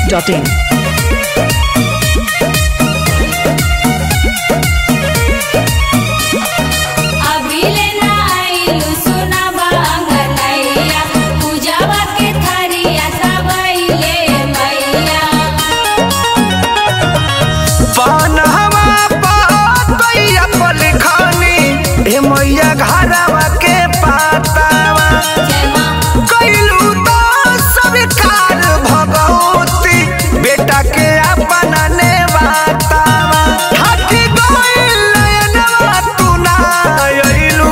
masti.in. अभिले ना आइलु सुनाबा अंगनैया पूजावा के थारिया सबैले मैया पनहवा पतैया पलिखनी हे मैया घरवा के पातावा जय माँ कैलू तो स्वीकार भगवती बेटा के अपना ने बातावा हटी गइल नयनवा तू ना अइलू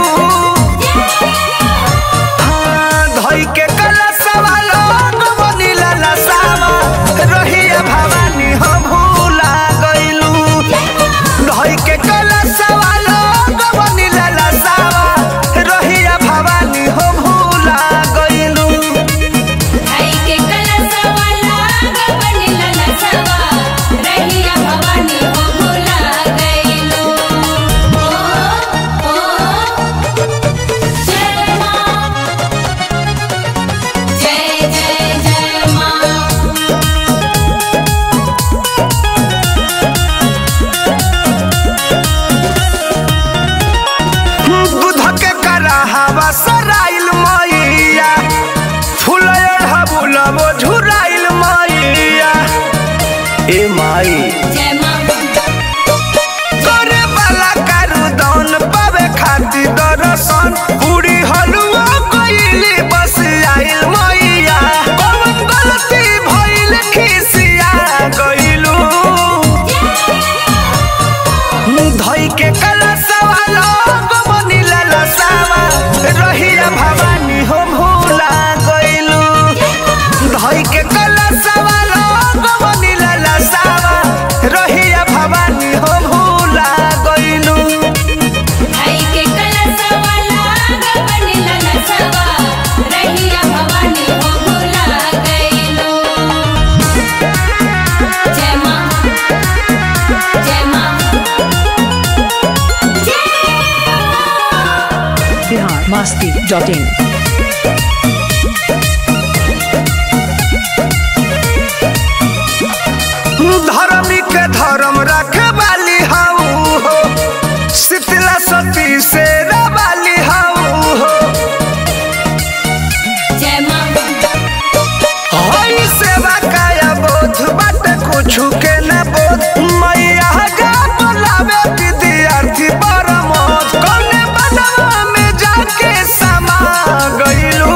हाँ, धई के कलशवा लोग बनिला लसावा रहिया भवानी हो भूला गइलू धई के कलशवा लोग बनिला लसावा रहिया भवानी हो भूला गइलू आई के कलसवा लाग बनिला लसवा रहिया भवानी हो भुला गइलो ओ ओ जय माँ जय जय जय माँ दूध के कराहवा सराइल मैया फुलय हबुलबो झुराइल मैया ए माई जय माँ करे वाला कारू दौन पावे खातिर दर्शन पूरी हलुआ कइली बस आइल मैया कौन गलती भइल खिसिया गइलू धई के कलशवा लोग बनिला लसावा रहिया भवानी हो भूला गइलू धई के कलशवा लोग बनिला लसावा रहिया भवानी हो भूला गइलू आई के कलसवा लाग बनिला लसवा रहिया भवानी हो भुला गइलो जय माँ जय माँ Bihar masti.in. धर्मी के धर्म रखे वाली हाउ हो शीतला सती से रवाली हाउ हो जय माँ हई सेवा काया बोध बाटे कुछु के न बोध मैया जा बोलावे विद्यार्थी परमोध कौने बनवा में जाके समा गइलू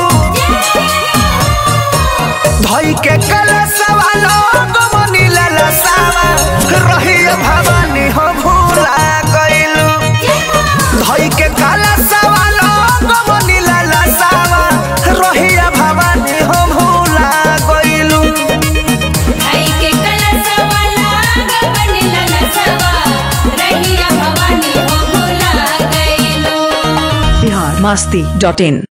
धई के कलशवा लोग बनिला लसावा रही भवानी हो भूला गइलू धई के कलशवा लोग बनिला लसावा रही भवानी हो भूला गइलू आई के कलसवा लाग बनिला लसवा रहिया भवानी हो भुला गइलो Bihar masti.in.